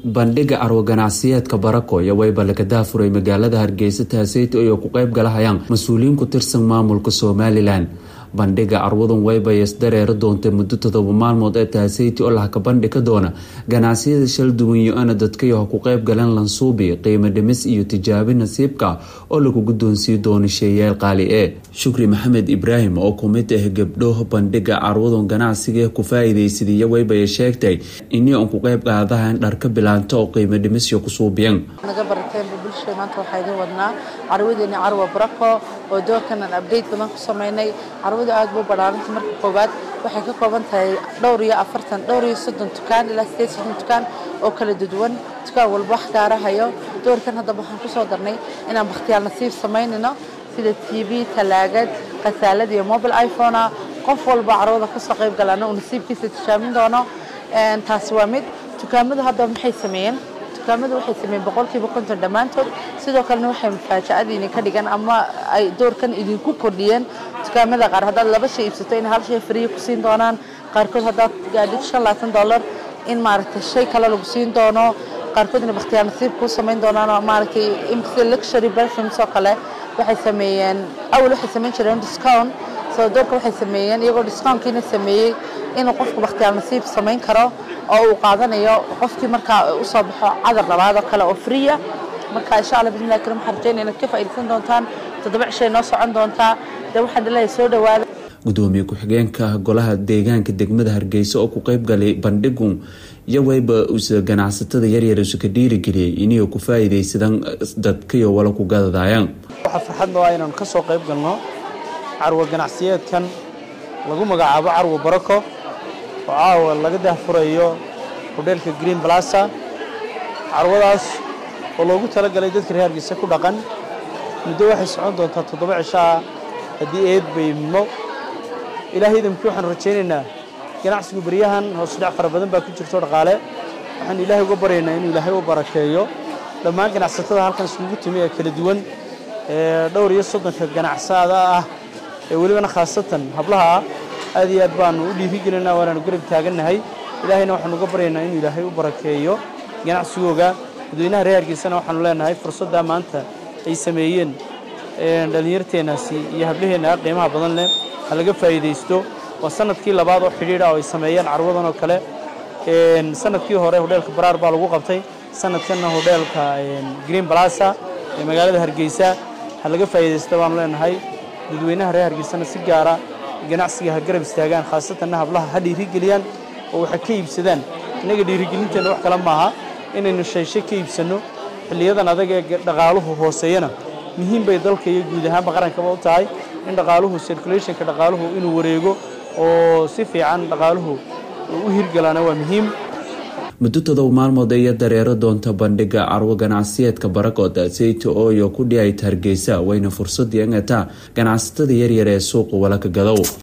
bandhiga carwo ganacsiyeedka barakoya wayba laga daafuray magaalada hargeysa taaseyto ay ku qeyb galahayaan mas-uuliyiin ku tirsan maamulka somalilan bandhiga carwadan wayba isdareeri doontay muddo todoba maalmood ee taaseyti oo lahka bandhigi doona ganacsiyada shal duwan yo-ana dadkayaho ku qeyb galeen lansuubi qiimo dhimis iyo tijaabi nasiibka oo lagu guddoonsiin doono sheeyaal qaali ee shukri maxamed ibraahim oo kumid ah gabdho bandhiga carwadan ganacsiga ku faa-iideysadaiyo waybay sheegtay inii on ku qeyb qaadahan dharka bilaanta oo qiimo dhimisyo ku suubiyan naga barateenba bulshada maanta waxaa idin wadnaa carwadeeni carwa barako oo doorkanan update badan ku sameynay carwadu aad buu badhaaranta marka koowaad waxay ka kooban tahay dhowr iyo afartan dhowr iyo soddon dukaan ilaa sideed soddon dukaan oo kala duduwan dukaan walba wax gaarahayo doorkan haddaba waxaan kusoo darnay inaan bakhtiyaal nasiib samaynayno sida t v talaagad khasaalad iyo mobile iphonea qof walba carwada kasoo qayb galaana uu nasiibkiisa tijaamin doono taasi waa mid dukaamadu haddaba maxay sameeyeen dukaamadu waxay sameeyeen boqolkiiba konton dhammaantood sidoo kalena waxay mufaajacadiini ka dhigan ama ay doorkan idinku kordhiyeen dukaamada qaar haddaad laba shay iibsato in hal shay fariya ku siin doonaan qaarkood haddaad gaadhid shan labaatan dollar in maaragtay shay kale lagu siin doono qaarkoodna bakhtiyaar nasiib kuu samayn doonaan oo maaragtay imkasi luxury perfumes oo kale waxay sameeyeen awal waxay samayn jireen discount soo doorka waxay sameeyeen iyagoo discountkiina sameeyey inuu qofku bakhtiyaar nasiib samayn karo oo uu qaadanayo qofkii markaa usoo baxo cadar labaad oo kale oo friya marka insha alla bismillahi karim waxaan rajeynaya inaad ka faa'iidaysan doontaan toddoba cishay noo socon doontaa dee waxaan dhaleeyahay soo dhawaada gudoomiye ku-xigeenka golaha deegaanka degmada hargeysa oo ku qeyb galay bandhigu iyo wayba usa ganacsatada yaryar isu ka dhiirigeliyay inay ku faa-iideysadaan dadkayo wala ku gadadaayaan waxaa farxadno ah inaanu ka soo qayb galno carwa ganacsiyeedkan lagu magacaabo carwo barako oo caawa laga dahfurayo hodheelka green blasa carwadaas oo loogu talagalay dadka reer hargeysa ku dhaqan muddo waxay socon doontaa toddoba cisho ah haddii eed baymimo ilaahay idamkii waxaanu rajaynaynaa ganacsigu beryahan hoosudhac fara badan baa ku jirto dhaqaale waxaanu ilaahay uga baryaynaa inuu ilaahay u barakeeyo dhammaan ganacsatada halkan isugu timi ee kala duwan ee dhowr iyo soddonka ganacsada ah ee welibana khaasatan hablaha ah aad iyo aad baanu u dhiirigelinaa waanaanu garab taagannahay ilaahayna waxaanu uga baryaynaa inuu ilaahay u barakeeyo ganacsigooga dadweynaha reer hargeysana waxaanu leenahay fursaddaa maanta ay sameeyeen dhallinyarteennaasi iyo hablaheenna qiimaha badan leh ha laga faa'iidaysto waa sanadkii labaad oo xidhiidha oo ay sameeyeen carwadan oo kale sanadkii hore hodheelka baraar baa lagu qabtay sanadkanna hodheelka green blasa ee magaalada hargeysa ha laga faa'iidaysto baanu leenahay dadweynaha reer hargeysana si gaara ganacsiga ha garab istaagaan khaasatanna hablaha ha dhiirigeliyaan oo waxa ka iibsadaan innaga dhiirigelinteenna wax kale maaha inaynu shayshe ka iibsanno xilliyadan adag ee dhaqaaluhu hooseeyana muhiim bay dalka iyo guud ahaanba qarankaba u tahay in dhaqaaluhu circulationka dhaqaaluhu inuu wareego oo si fiican dhaqaaluhu u hirgalaana waa muhiim muddo todoba maalmood iyo dareero doonta bandhiga carwo ganacsiyeedka barakooda sayto ooyo ku dhiyayta hargeysa wayna fursad yeegataa ganacsatada yaryar ee suuqa walaka gadow